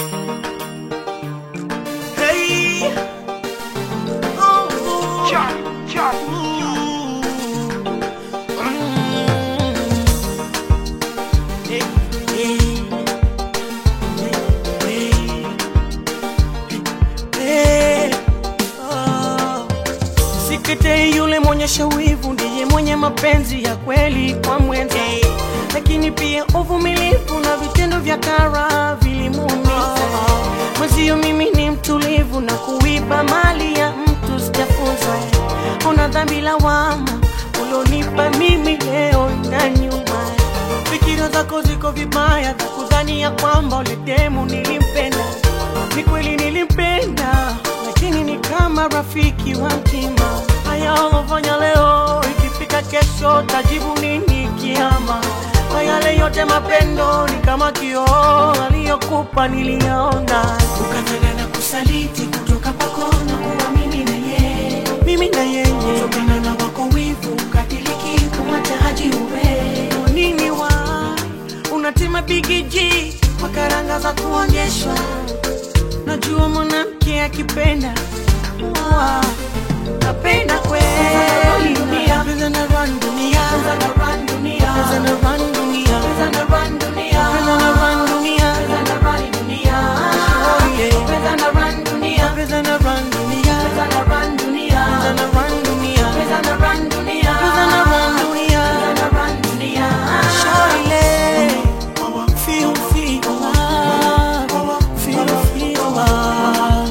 Hey. Oh. Mm. Hey, hey. Hey, hey. Oh. Sikete yule mwenyesha wivu ndiye mwenye mapenzi ya kweli kwa mwenza, lakini pia uvumilivu na vitendo vya kara vilimuumiza mwenzio. Mimi ni mtulivu na kuiba mali ya mtu sijafunza. Una dhambi lawama ulionipa mimi leo na nyuma. Fikira zako ziko vibaya za kudhani ya kwamba ule demu nilimpenda. Ni kweli nilimpenda, lakini ni kama rafiki wa mtima. Haya ulofanya leo, ikifika kesho tajibu nini kiama? Kwa yale yote mapendo ni kama kioo aliyokupa niliyaona, ukatana na kusaliti kutoka kwako na kuwa mimi na yeye, mimi na yeye, kutokana na wako wivu ukatiliki kumwacha haji uwe Kwa nini wa unatima bigiji kwa karanga za kuonyeshwa Najua mwanamke akipenda wa napenda kweli dunia Pesa na run dunia Pesa na run dunia Pesa na run dunia Pesa na run dunia Pesa na run dunia Pesa na run dunia Oh yeah Pesa na run dunia Pesa na run dunia Pesa na run dunia Pesa na run dunia Pesa na run dunia Pesa na run dunia Pesa na run dunia Shawty Feel, feel love Feel, feel love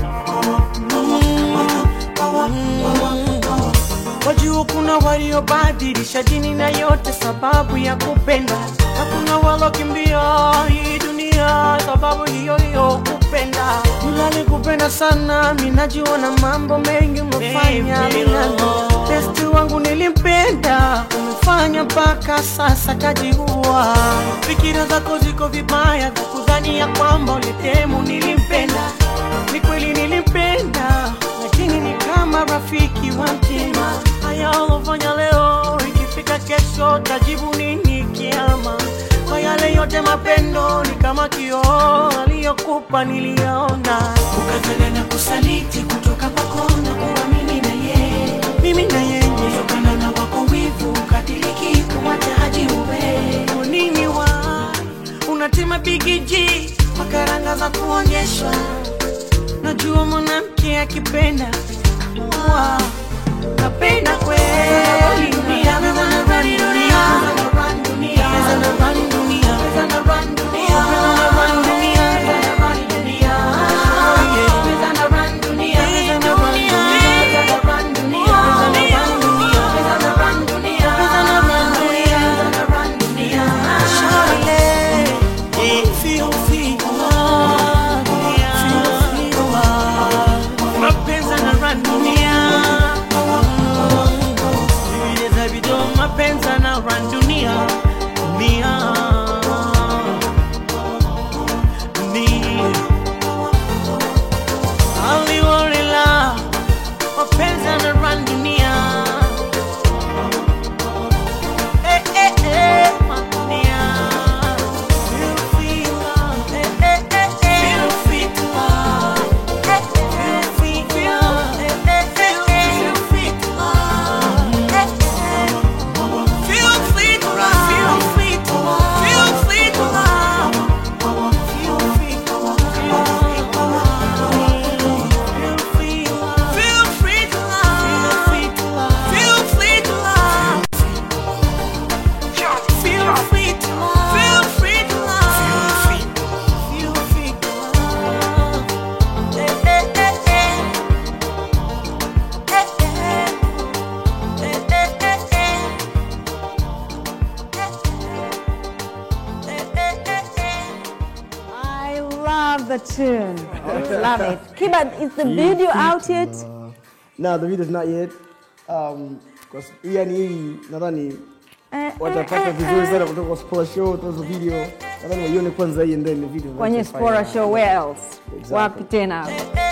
Wajua kuna waliobadilisha dini na yote sababu ya kupenda, na kuna walokimbia hii dunia sababu hiyo hiyo kupenda. Nilali kupenda sana, minajua na mambo mengi umefanya minano. Besti wangu nilimpenda, umefanya mpaka sasa kajiua. Fikira zako ziko vibaya za kudhani ya kwamba ulitemu nilimpenda. Ni kweli nilimpenda, lakini ni kama rafiki wa mtima. Haya ulofanya leo, ikifika kesho tajibu nini kiama? Kwa yale yote mapendo ni kama kioo aliyokupa niliyaona, ukatana na kusaliti kutoka kwako na kuwa mimi na yeye, mimi na yeye, kutokana na wako wivu ukatiliki kumwacha haji uwe Kwa nini wa unatima bigiji kwa karanga za kuonyeshwa Najua mwanamke akipenda wa napenda kweli dunia Pesa na run dunia Pesa na run dunia Pesa na run dunia Pesa na run dunia Pesa na run dunia Oh yeah Pesa na run dunia Pesa na run dunia Pesa na run dunia Pesa na run dunia Pesa na run dunia Pesa na run dunia Pesa na run dunia Shawty Feel, feel love Feel, feel love Mapenzi yanarun dunia Vile za video mapenzi yanarun dunia Dunia Dunia Aliwarela Mapenzi yanarun dunia Eh, eh, eh, dunia Feel, feel love Eh, eh, eh, eh Feel, feel love Eh, eh, feel, feel love Eh, eh, eh, eh Feel, feel love Eh, eh Feel free to love. Feel free to love. Feel free to love. Feel free to love. Feel free to love. Feel free to love. Feel free to love. Feel free to love. Feel free to love. Feel free to love. Eh, eh, eh, eh. Eh, eh. Eh, eh, eh, eh. I love the tune. love it. Kiba, is the video out yet? No, the video's not yet. Um, kwa s- yani hii nadhani Eh, watapata eh, vizuri eh, sana kutoka kwa Spora Show, tuzo video. Nadhani waione kwanza hii and then the video. Kwenye Spora Show, where else? Exactly. Wapi tena? Eh,